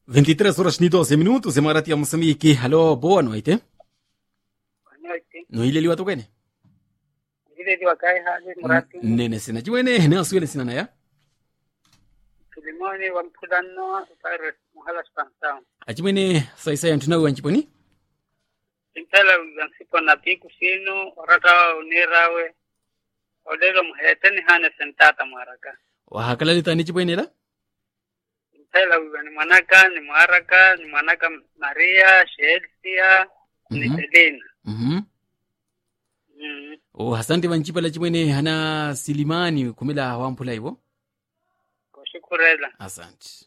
23 horas ni 12 minutos emarati ya Moçambique. Alô, boa noite. Boa noite. Noileliwa tukene. Vile wakai hali murati Nene sina chiwene ne asuele sina naya. Filimoni wa mpudano Paris muhala Spantown. Achimene saisa yantunawe wanchiponi. Intala yansipo na piku sino orata unirawe odelo muheteni hane sentata maraka. Wahakalalita ni chipwenela. Intala ni mwanaka ni mwaraka ni mwanaka Maria Shelsia ni Mhm. Selina. Mhm. Mm. O hasante wanchipala chimwene hana silimani kumela wampula ivo. Kushukurela. Asante.